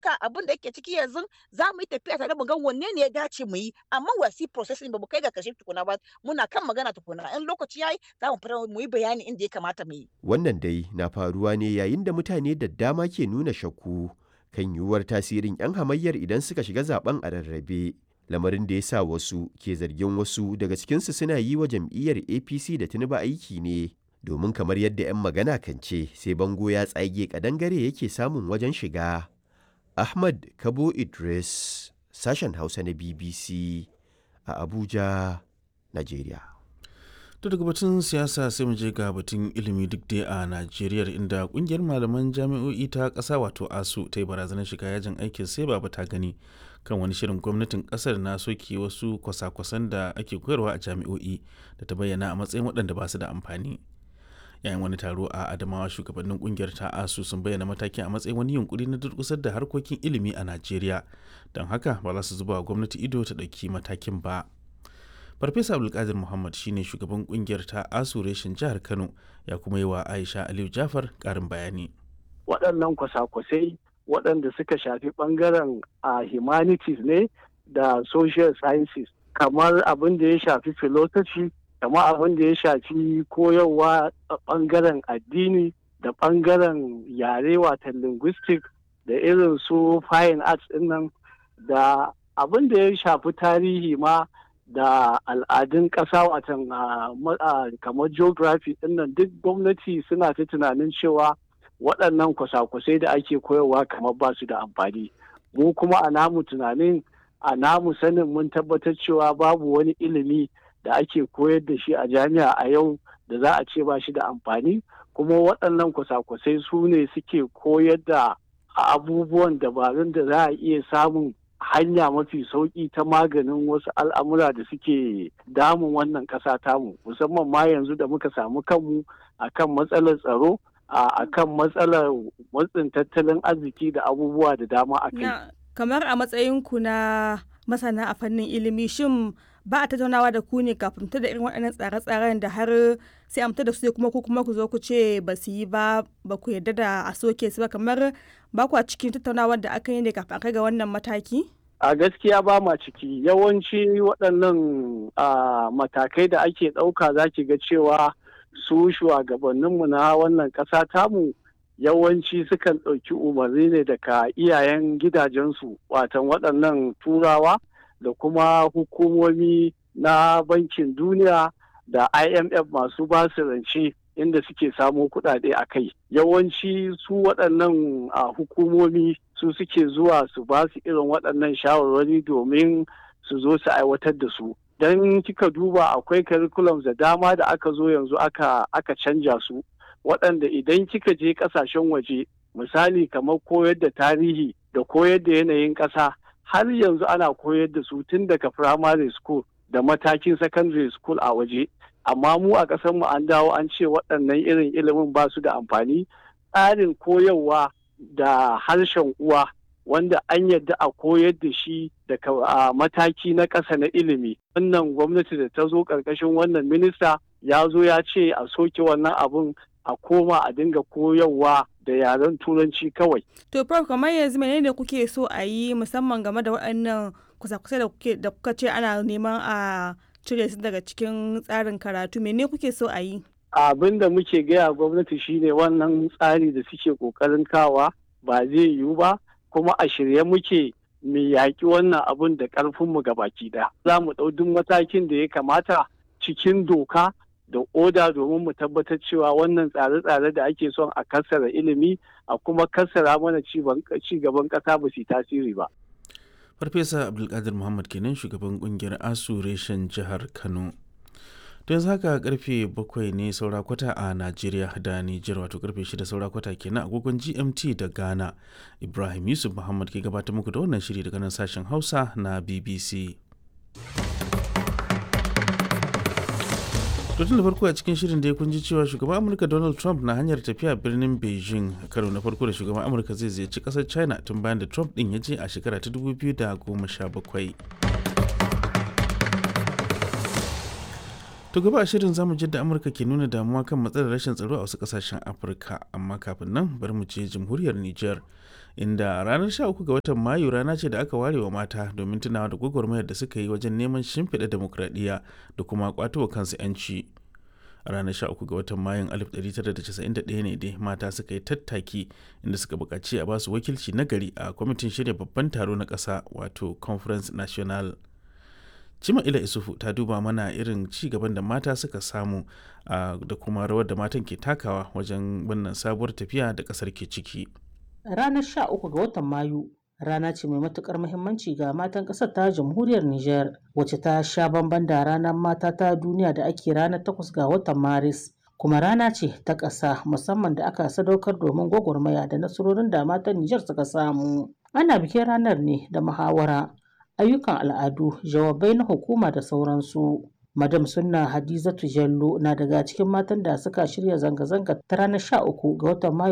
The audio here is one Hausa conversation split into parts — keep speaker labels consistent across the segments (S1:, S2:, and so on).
S1: haka abin da yake ciki yanzu za mu yi tafiya tare mu ga wanne ne ya dace mu yi amma wasi processing ba mu kai ga kashe tukuna ba muna kan magana tukuna in lokaci yayi za mu fara mu yi bayani inda ya kamata mu yi
S2: Wannan dai na faruwa ne yayin da mutane da dama ke nuna shakku kan yiwuwar tasirin 'yan hamayyar idan suka shiga zaben a rarrabe. Lamarin da ya sa wasu ke zargin wasu daga cikinsu suna yi wa jam'iyyar APC da Tinubu aiki ne. Domin kamar yadda 'yan magana kan ce sai bango ya tsage kadangare yake samun wajen shiga. Ahmad Kabo Idris, sashen Hausa na BBC a Abuja, Najeriya.
S3: To daga batun siyasa sai mu je ga batun ilimi duk dai a Najeriya inda kungiyar malaman jami'o'i ta ƙasa wato ASU ta yi barazanar shiga yajin aikin sai ba ta gani kan wani shirin gwamnatin ƙasar na soke wasu kwasa-kwasan da ake koyarwa a jami'o'i da ta bayyana a matsayin waɗanda ba su da amfani. yayin wani taro a adamawa shugabannin kungiyar ta asu sun bayyana matakin a matsayin wani yunkuri na durkusar da harkokin ilimi a najeriya don haka ba za su zuba wa gwamnati ido ta ɗauki matakin ba farfesa abdulkadir muhammad shine shugaban kungiyar ta asu reshen jihar kano ya kuma yi wa aisha aliyu jafar ƙarin bayani
S4: waɗannan kwasa-kwasai waɗanda suka shafi ɓangaren a humanities ne da social sciences kamar abin da ya shafi philosophy kamar abin da ya shafi koyarwa a ɓangaren addini da ɓangaren yare watan linguistic da irin su fine arts nan da abin da ya shafi tarihi ma da al'adun ƙasa watan kamar geography nan duk gwamnati suna ta tunanin cewa waɗannan kwasa-kwasai da ake koyarwa kamar ba su da amfani mu kuma a namu tunanin a namu sanin mun tabbatar cewa babu wani ilimi da ake koyar da shi a jami'a a yau da za a ce ba shi da amfani kuma waɗannan kwasa-kwasai su ne suke koyar da abubuwan dabarun da za a iya samun hanya mafi sauƙi ta maganin wasu al'amura da suke damun wannan ƙasa tamu musamman ma yanzu da muka samu kanmu akan matsalar tsaro a kan matsalar matsin tattalin arziki da abubuwa da dama a kai.
S5: kamar a matsayinku na masana a fannin ilimi shin ba a tattaunawa da ku ne kafin ta da irin waɗannan tsare-tsaren da har sai amta da su kuma ku kuma ku zo ku ce ba su yi ba ba ku yarda da a soke su ba kamar ba ku a cikin tattaunawar da aka yi ne kafin kai ga wannan mataki?
S4: A gaskiya ba ma ciki yawanci waɗannan matakai da ake ɗauka za ki ga cewa su shugabanninmu na wannan ƙasa tamu yawanci sukan ɗauki umarni ne daga iyayen gidajensu watan waɗannan turawa da kuma hukumomi na bankin duniya da imf masu basu rance inda suke samo kuɗaɗe a kai yawanci su waɗannan hukumomi su suke zuwa su ba su irin waɗannan shawarwari domin su zo su aiwatar da su don kika duba akwai curriculums da dama da aka zo yanzu aka aka canja su waɗanda idan kika je ƙasashen waje misali kamar koyar da tarihi da koyar da yanayin ƙasa har yanzu ana koyar da su tun daga primary school da matakin secondary school a waje amma mu a ƙasar mu an dawo an ce waɗannan irin ilimin ba su da amfani tsarin koyarwa da harshen uwa wanda an yadda a koyar da shi daga mataki na ƙasa na ilimi wannan gwamnati da ta zo ƙarƙashin wannan minista ya zo ya ce a soke wannan abun a koma a dinga koyarwa da yaren turanci kawai.
S5: To prof kamar yanzu menene kuke so a yi musamman game da waɗannan kusa-kusa da kuke da kuka ce ana neman a cire su daga cikin tsarin karatu mene kuke so a yi?
S4: Abin da muke gaya gwamnati shine wannan tsari da suke kokarin kawa ba zai yiwu ba kuma a shirye muke mu yaƙi wannan abun da ƙarfinmu ga baki ɗaya. Za mu ɗau duk matakin da ya kamata cikin doka da oda domin mu tabbatar cewa wannan tsare-tsare da ake son a kassara ilimi a kuma kassara mana ci gaban ƙasa ba su tasiri ba.
S3: Farfesa Abdulkadir Muhammad kenan shugaban kungiyar ASU reshen jihar Kano. don haka karfe bakwai ne saura kwata a Najeriya da Nijar wato karfe shida saura kwata kenan agogon GMT da Ghana. Ibrahim Yusuf Muhammad ke gabatar muku da wannan shiri daga nan sashen Hausa na BBC. tun da farko a cikin shirin da ya kunji cewa shugaban amurka donald trump na hanyar tafiya birnin beijing karo na farko da shugaban amurka zai ziyarci kasar china tun bayan da trump din ya je a shekara ta 2017 to gaba a shirin zamu ji da amurka ke nuna damuwa kan matsalar rashin tsaro a wasu kasashen afirka amma kafin nan bari mu je jamhuriyar niger inda ranar 13 ga watan mayu rana ce da aka ware wa mata domin tunawa da gwagwarmayar da suka yi wajen neman shimfiɗa demokradiyya da kuma ƙwato kansu 'yanci a ranar 13 ga watan mayun 1991 ne dai mata suka yi tattaki inda suka buƙaci a basu wakilci na gari a kwamitin shirya babban taro na ƙasa wato conference national cima ila isufu ta duba mana irin ci gaban da mata suka samu da kuma rawar da matan ke takawa wajen wannan sabuwar tafiya da ƙasar ke ciki
S6: ranar 13 ga watan mayu rana ce mai matukar muhimmanci ga matan ƙasar ta jamhuriyar Nijar wacce ta sha bamban da ranar mata ta duniya da ake ranar 8 ga watan Maris kuma rana ce ta ƙasa musamman da aka sadaukar domin gwagwarmaya da nasarorin da matan Nijar suka samu. Ana bikin ranar ne da muhawara, ayyukan al'adu, jawabai na hukuma da sauransu. Madam Sunna Hadizatu Jallo na daga cikin matan da suka shirya zanga-zanga ta ranar 13 ga watan Mayu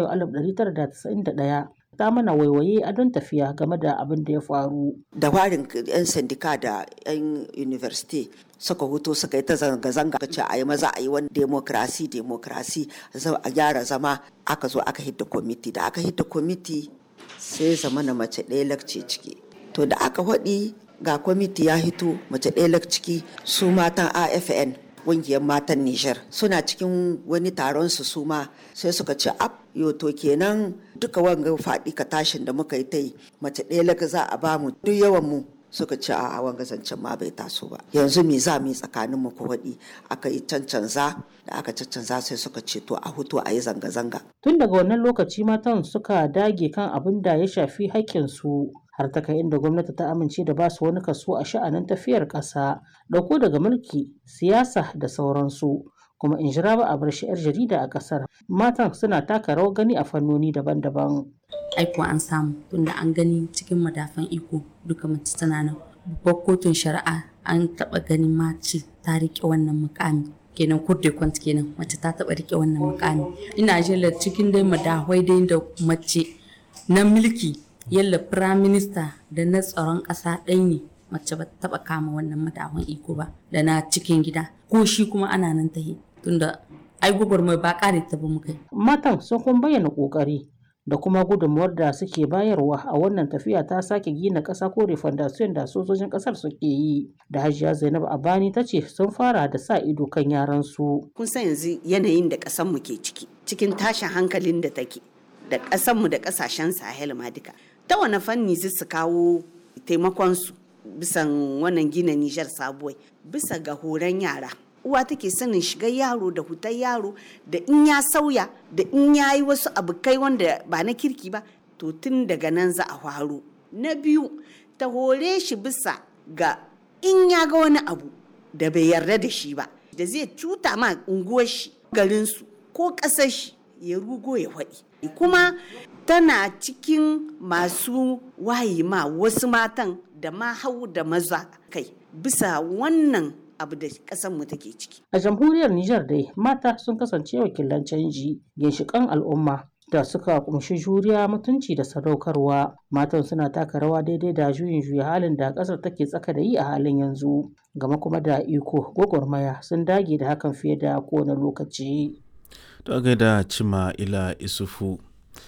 S6: 1991 ta mana waiwaye a don tafiya game da abin da ya faru.
S7: Da warin 'yan sandika da 'yan university suka huto suka yi ta zanga-zanga ce a yi maza a yi wani demokrasi demokrasi a gyara zama aka zo aka hidda kwamiti da aka hidda kwamiti sai zama na mace ɗaya lakce ciki to da aka haɗi ga kwamiti ya hito mace ɗaya ciki su matan afn ƙungiyar matan Nijar suna cikin wani taron su suma sai suka ce ab yo to kenan duka wanga faɗi ka tashin da muka yi ta yi mace ɗaya laka za a bamu duk yawan mu suka ce a wanga zancen ma bai taso ba yanzu me za mu yi tsakanin mu waɗi aka yi cancanza da aka cancanza sai suka ce to a hutu a yi zanga-zanga
S6: tun daga wannan lokaci matan suka dage kan abin da ya shafi haƙƙinsu har ta kai inda gwamnati ta amince da basu wani kaso a sha'anin tafiyar ƙasa ɗauko daga mulki siyasa da sauransu kuma in jira ba a bar shi 'yar jarida a ƙasar matan suna taka rawar gani a fannoni daban-daban
S8: aiko an samu tunda an gani cikin madafan iko duka mace tana nan babbar kotun shari'a an taɓa ganin mace ta riƙe wannan mukami kenan kurde kwant kenan mace ta taɓa riƙe wannan mukami ina jin cikin dai madahwai dai da mace na mulki yalla prime minister da na tsaron ƙasa ɗai ne mace ba ta taɓa kama wannan madahun iko ba da na cikin gida ko shi kuma ana nan tahi tunda ai gwagwarmai ba ƙare ta ba muka
S6: matan sun kuma bayyana ƙoƙari da kuma gudunmuwar da suke bayarwa a wannan tafiya ta sake gina ƙasa ko refondation da sojojin ƙasar suke yi da hajiya zainab abani ta ce sun fara da sa ido kan yaran su
S9: kun san yanzu yanayin da ƙasar mu ke ciki cikin tashin hankalin da take da ƙasar mu da ƙasashen sahel ma duka ta wani fanni zai su kawo taimakonsu bisan wannan gina nijar sabuwai bisa ga horon yara uwa take sanin shigar yaro da hutar yaro da in ya sauya da in ya yi wasu abokai wanda ba na kirki ba to tun daga nan za a faro na biyu ta hore shi bisa ga in ya ga wani abu da bai yarda da shi ba da zai cuta ma unguwar shi garinsu ko ƙasar shi ya rugo ya faɗi kuma tana cikin masu wayi ma wasu matan da ma hau da maza kai bisa wannan abu da mu take ciki.
S6: A jamhuriyar Nijar dai mata sun kasance wakilan canji ginshiƙan al'umma da suka kumshi juriya mutunci da sadaukarwa matan suna taka rawa daidai da juyin juya halin da ƙasar take tsaka da yi a halin yanzu gama kuma da iko gwagwarmaya sun dage da hakan fiye da kowane lokaci.
S3: Ta gaida cima ila isufu.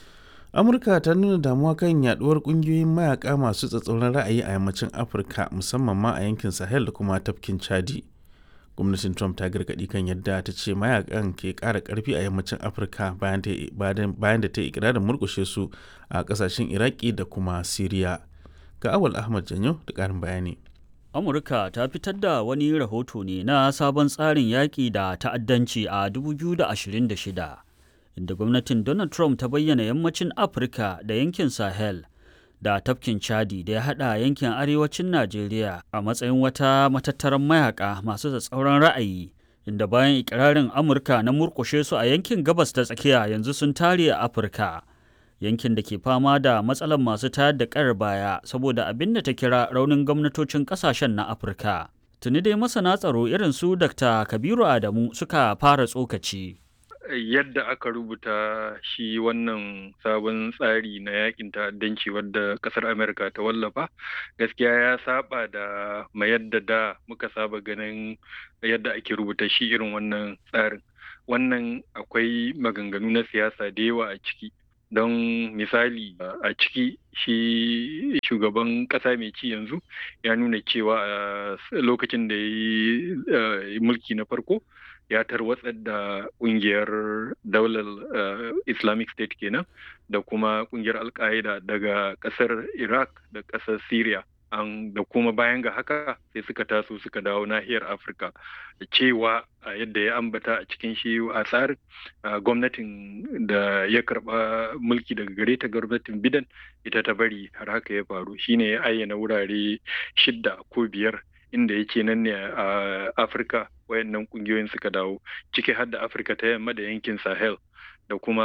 S3: amurka ta nuna damuwa kan yaduwar kungiyoyin mayaka masu tsatsauran ra'ayi a yammacin afirka musamman ma a yankin sahel da kuma tafkin chadi gwamnatin trump ta gargadi kan yadda ta ce mayakan ke kara karfi a yammacin afirka bayan da ta yi ikirarin murkushe su a kasashen iraki da kuma siriya ga awal ahmad janyo da karin bayani
S10: amurka ta fitar da wani rahoto ne na sabon tsarin yaƙi da ta'addanci a 2026 inda gwamnatin Donald Trump ta bayyana yammacin Afirka da yankin Sahel da tafkin Chadi da ya haɗa yankin arewacin Najeriya a matsayin wata matattaran mayaka masu tsatsauran ra'ayi inda bayan ikirarin Amurka na murƙushe su a yankin gabas ta tsakiya yanzu sun tare a Afirka. Yankin da ke fama da matsalar masu tayar da ƙayar baya saboda abin da ta kira raunin gwamnatocin ƙasashen na Afirka. Tuni dai masana tsaro irin su Dr. Kabiru Adamu suka fara tsokaci.
S11: yadda aka rubuta shi wannan sabon tsari na yakin ta'addanci wadda kasar amerika ta wallafa gaskiya ya saba da ma yadda da muka saba ganin yadda ake rubuta shi irin wannan tsarin wannan akwai maganganu na siyasa da yawa a ciki don misali a ciki shi shugaban ƙasa mai ci yanzu ya nuna cewa a lokacin da ya yi mulki na farko ya tarwatsar da ƙungiyar daular islamic state kenan da kuma ƙungiyar al daga ƙasar iraq da ƙasar syria an da kuma bayan ga haka sai suka taso suka dawo nahiyar afirka cewa a yadda ya ambata a cikin shi a tsarin gwamnatin da ya karba mulki daga gare ta gwamnatin bidan ita ta bari har haka ya faru shine ya ayyana wurare shidda ko biyar inda yake nan ne a afirka wayannan kungiyoyin suka dawo ciki har da afirka ta yamma da yankin sahel da kuma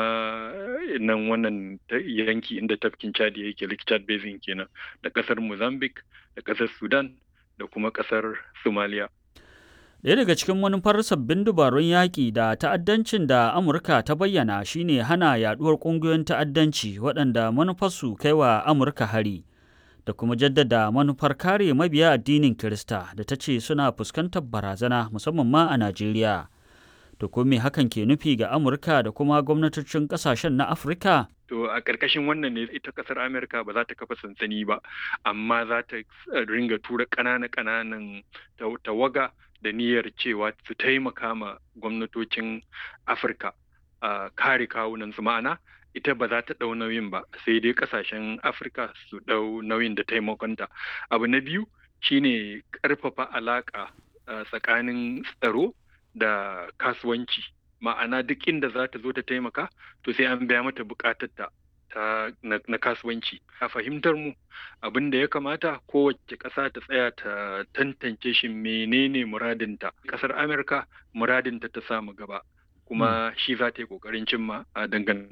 S11: nan wannan yanki inda tafkin chad yake lake chad basin kenan da kasar mozambique da kasar sudan da kuma kasar somalia
S10: Ɗaya daga cikin manufar sabbin dabarun yaƙi da ta'addancin da Amurka ta bayyana shine hana yaɗuwar ƙungiyoyin ta'addanci waɗanda manufarsu kai wa Amurka hari da kuma jaddada manufar kare mabiya addinin Kirista da ta ce suna fuskantar barazana musamman ma a Najeriya. To ko me hakan ke nufi ga Amurka da kuma gwamnatocin ƙasashen na Afirka?
S11: To a ƙarƙashin wannan ne ita ƙasar Amerika ba za ta kafa sansani ba, amma za ta ringa tura ƙananan-ƙananan tawaga da niyyar cewa su taimaka ma gwamnatocin Afirka a kare kawunan su ma'ana ita ba za ta ɗau nauyin ba sai dai ƙasashen Afirka su ɗau nauyin da taimakonta. Abu na biyu shine ƙarfafa alaƙa tsakanin tsaro da kasuwanci ma'ana duk inda za ta zo ta taimaka to sai an biya mata bukatarta ta na, na kasuwanci a fahimtar mu abin da ya kamata kowace ƙasa ta tsaya ta tantance shi menene muradinta ƙasar amurka muradinta ta samu gaba kuma shi za ta yi ƙoƙarin cimma a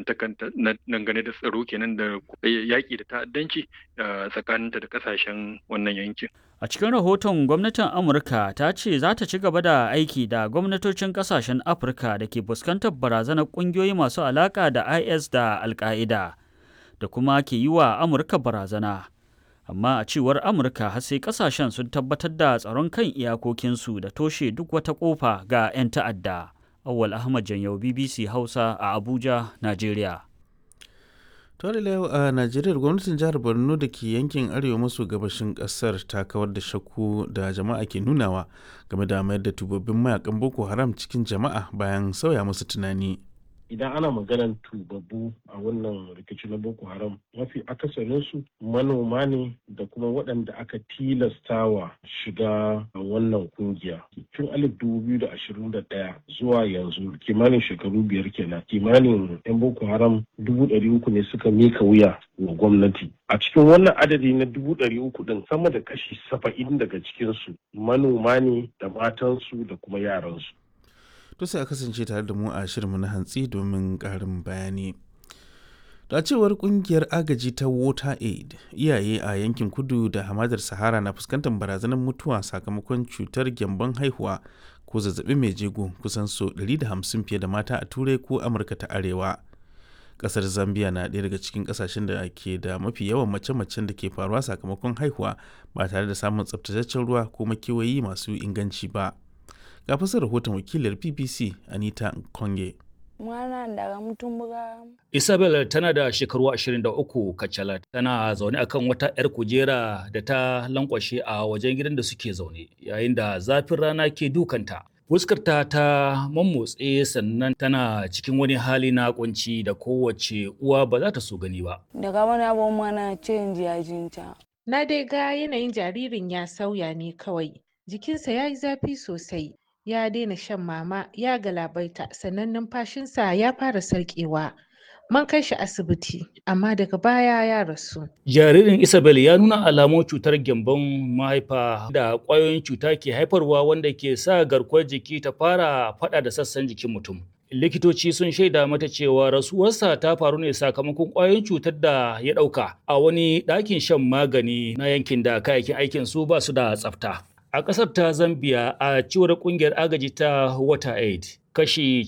S11: dangane da tsaro kenan da yaƙi da ta'addanci tsakaninta da ƙasashen wannan yankin
S10: A cikin rahoton gwamnatin Amurka ta ce za ta ci gaba da aiki da gwamnatocin kasashen Afirka da ke fuskantar barazanar ƙungiyoyi masu alaƙa da IS da Al-Qaida da kuma ke yi wa Amurka barazana. Amma a cewar Amurka har sai kasashen sun tabbatar da tsaron kan iyakokinsu da toshe duk wata ƙofa ga 'yan ta'adda. Awwal Ahmad Janyau BBC Hausa a Abuja, Najeriya.
S3: tare da yau a najeriya gwamnatin jihar borno da ke yankin arewa maso gabashin kasar ta kawar da shakku da jama'a ke nunawa game da mayar da tubabbin mayakan boko haram cikin jama'a bayan sauya musu tunani
S12: idan ana maganar tubabbu a wannan rikici na boko haram mafi akasarinsu manoma ne da kuma waɗanda aka tilastawa shiga wannan kungiya tun alif dubu biyu da ashirin da ɗaya zuwa yanzu kimanin shekaru biyar kenan kimanin yan boko haram dubu ɗari uku ne suka mika wuya wa gwamnati a cikin wannan adadi na dubu ɗari uku ɗin sama da kashi saba'in daga cikinsu manoma ne da matansu da kuma yaransu
S3: to sai a kasance tare da mu a shirinmu na hantsi domin ƙarin bayani da cewar kungiyar agaji ta water aid iyaye a yankin kudu da hamadar sahara na fuskantar barazanar mutuwa sakamakon cutar gyambon haihuwa ko zazzabi mai jego kusan so 150 fiye da mata a turai ko amurka ta arewa kasar zambia na ɗaya daga cikin kasashen da ke da mafi yawan mace-macen da ke faruwa sakamakon haihuwa ba tare da samun tsaftataccen ruwa ko makewayi masu inganci ba ga fasar rahoton wakilar bbc anita konge
S13: mwana daga mutumbuga
S14: isabel tana da shekaru 23 kacal tana zaune akan wata 'yar kujera da ta lankwashe a wajen gidan da suke zaune yayin da zafin rana ke dukanta fuskarta ta mammotse sannan tana cikin wani hali na kunci da kowace uwa ba za ta so gani ba
S13: daga wani abu mana canji yajinta
S15: na dai ga yanayin jaririn ya sauya ne kawai jikinsa ya yi zafi sosai ya daina shan mama ya galabaita sannan numfashinsa ya fara sarƙewa man kai shi asibiti amma daga baya ya rasu
S14: jaririn isabel ya nuna alamun cutar gyambon mahaifa da ƙwayoyin cuta ke haifarwa wanda ke sa garkuwar jiki ta fara faɗa da sassan jikin mutum likitoci sun shaida mata cewa rasuwarsa ta faru ne sakamakon ƙwayoyin cutar da ya ɗauka a wani ɗakin shan magani na yankin da kayayyakin aikin su ba su da tsafta A ƙasar ta Zambia a cewar ƙungiyar agaji ta WaterAid, kashi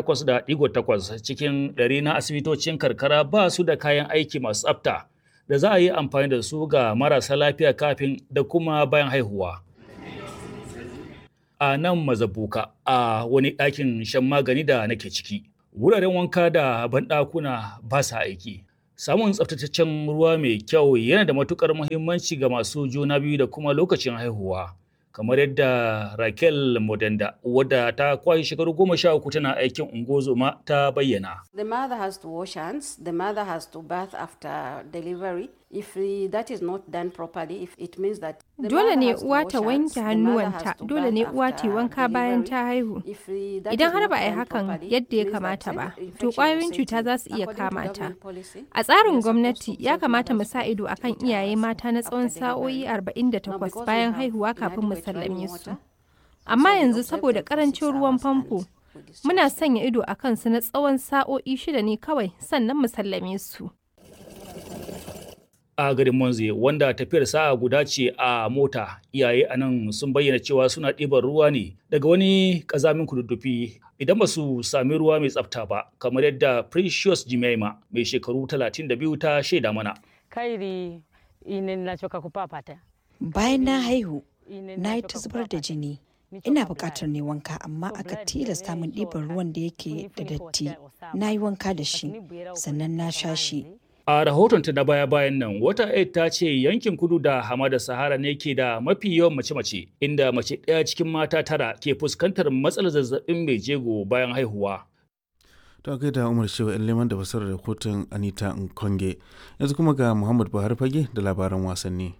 S14: 98.8 cikin ɗari na asibitocin karkara ba su da kayan aiki masu tsafta da za a yi amfani da su ga marasa lafiya kafin da kuma bayan haihuwa. A nan mazabuka a wani ɗakin shan magani da nake ciki. wuraren wanka da banɗakuna ba sa aiki samun tsaftataccen ruwa mai kyau yana da matukar muhimmanci ga masu juna biyu da kuma lokacin haihuwa kamar yadda Raquel Modenda wadda ta kwashe shekaru goma sha uku tana aikin ungozoma ta bayyana.
S16: The mother has to wash hands, the mother has to bath after delivery. If that is not done properly, if it means that
S17: Dole ne uwa ta wanke hannuwanta, dole ne uwa ta wanka bayan ta haihu. Idan har ba a yi hakan yadda ya kamata ba, to ƙwayoyin cuta za su iya kama ta. A tsarin gwamnati ya kamata mu sa ido akan iyaye mata na tsawon sa'o'i 48 bayan haihuwa kafin mu sallame su. Amma yanzu saboda ƙarancin ruwan famfo, muna sanya ido a kansu na tsawon sa'o'i shida ne kawai sannan mu sallame su.
S14: a garin Monze wanda tafiyar sa'a guda ce a mota iyaye a nan sun bayyana cewa suna ɗiban ruwa ne daga wani ƙazamin kududdufi idan ba su sami ruwa mai tsafta ba kamar yadda Precious Jimaima mai shekaru 32 ta shaida mana.
S18: Kairi nachoka kupapata.
S19: Bayan na haihu, na yi ta zubar da jini. Ina buƙatar ne wanka amma aka tilasta min ɗiban ruwan da yake da datti. Na yi wanka da shi, sannan na sha shi.
S14: A rahotonta na baya-bayan nan, wata aid ta ce yankin kudu da hamada Sahara ne ke da mafi yawan mace-mace, inda mace ɗaya cikin mata tara ke fuskantar matsalar zazzabin mai jego bayan haihuwa.
S3: ta kai da umar shewa yan leman da fasarar rahoton anita nkonge yanzu kuma ga muhammad buhari fage da labaran wasanni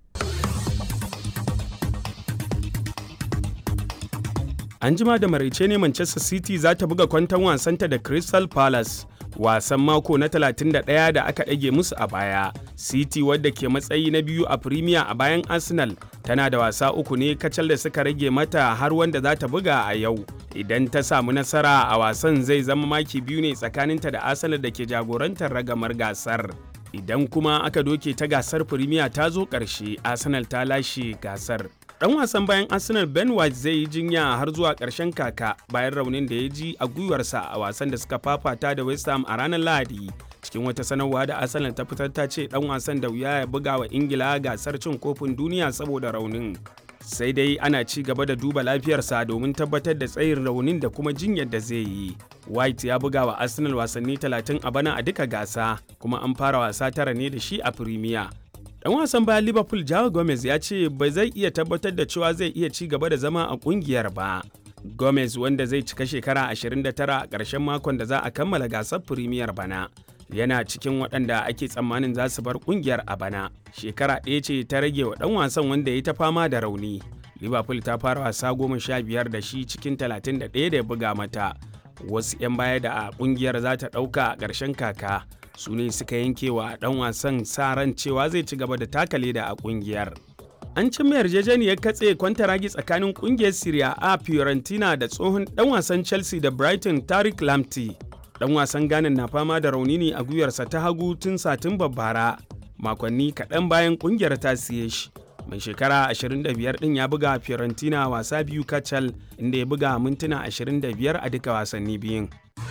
S20: an jima da maraice ne manchester city za ta buga kwanton wasanta da crystal palace wasan mako na 31 da aka ɗage musu a baya city wadda ke matsayi na biyu a premier a bayan arsenal tana da wasa uku ne kacal da suka rage mata har wanda za ta buga a yau idan ta samu nasara a wasan zai zama maki biyu ne tsakaninta da arsenal da ke jagorantar ragamar gasar idan kuma aka doke ta gasar premier ta zo ƙarshe arsenal ta lashe gasar dan wasan bayan arsenal ben white zai yi jinya har zuwa ƙarshen kaka bayan raunin da ya ji a gwiwarsa a wasan da suka fafata da west ham a ranar lahadi cikin wata sanarwa da arsenal ta fitar ta ce dan wasan da wuya ya buga wa ingila gasar cin kofin duniya saboda raunin sai dai ana ci gaba da duba lafiyarsa domin tabbatar da tsayin raunin da kuma jinyar da zai yi white ya buga wa arsenal wasanni 30 a bana a duka gasa kuma an fara wasa tara ne da shi a premier dan wasan bayan liverpool jawo gomez ya ce ba zai iya tabbatar da cewa zai iya ci gaba da zama a kungiyar ba gomez wanda zai cika shekara 29 a ƙarshen makon da za a kammala gasar premier bana yana cikin waɗanda ake tsammanin za su bar kungiyar a bana shekara ɗaya ce ta rage wa ɗan wasan wanda ya ta fama da rauni liverpool ta fara wasa goma sha biyar da shi cikin 31 da ya buga mata wasu 'yan baya da a kungiyar za ta ɗauka a ƙarshen kaka su ne suka yanke wa dan wasan sa ran cewa zai ci gaba da taka leda a kungiyar. An cimma yarjejeniyar katse kwantaragi tsakanin kungiyar Serie A Fiorentina da tsohon dan wasan Chelsea da Brighton Tariq Lamptey. Dan wasan Ghana na fama da rauni ne a gwiwarsa ta hagu tun satin bara makonni kaɗan bayan kungiyar ta siye shi. Mai shekara 25 ɗin ya buga Fiorentina wasa biyu kacal inda ya buga mintuna 25 a duka wasanni biyun.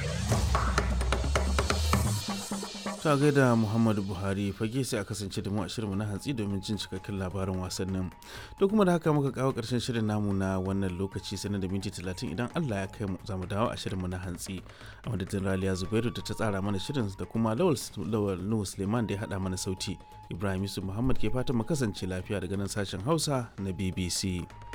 S3: ta gaida muhammadu buhari fage sai a kasance da mu a shirinmu na hantsi domin jin cikakken labarin wasannin da kuma da haka muka kawo karshen shirin namu na wannan lokaci sanar da minti talatin idan allah ya kai mu za mu dawo a shirinmu na hantsi a madadin raliya zubairu da ta tsara mana shirin da kuma lawal nuhu suleiman da ya haɗa mana sauti ibrahim yusuf muhammad ke fatan mu kasance lafiya daga nan sashen hausa na bbc